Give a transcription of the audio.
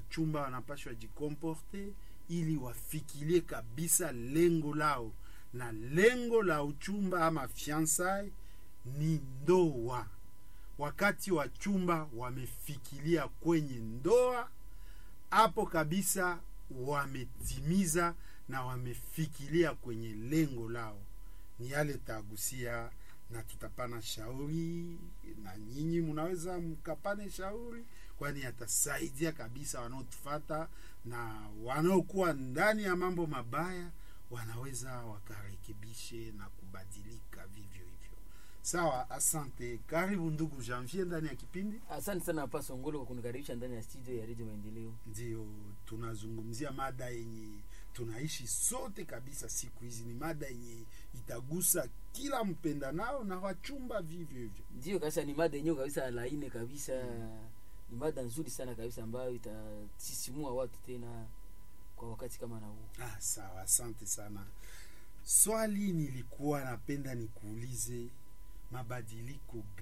wachumba wanapashwa jikomporte ili wafikirie kabisa lengo lao na lengo la uchumba ama fiansai ni ndoa wakati wachumba wamefikiria kwenye ndoa hapo kabisa wametimiza na wamefikiria kwenye lengo lao ni yale tagusia na tutapana shauri na nyinyi mnaweza mkapane shauri kwani yatasaidia kabisa wanaotufata na wanaokuwa ndani ya mambo mabaya wanaweza wakarekebishe na kubadilika vivyo hivyo sawa asante karibu ndugu janvier ndani ya kipindi asante sana hapa songolo kwa kunikaribisha ndani ya studio ya redio maendeleo ndio tunazungumzia mada yenye tunaishi sote kabisa siku hizi ni mada yenye itagusa kila mpenda nao na wachumba vivyo hivyo ndio kabisa ni mada yenyewe kabisa laini kabisa ni mada nzuri sana kabisa ambayo itasisimua watu tena kwa wakati kama na huu ah, sawa asante sana swali nilikuwa napenda nikuulize mabadiliko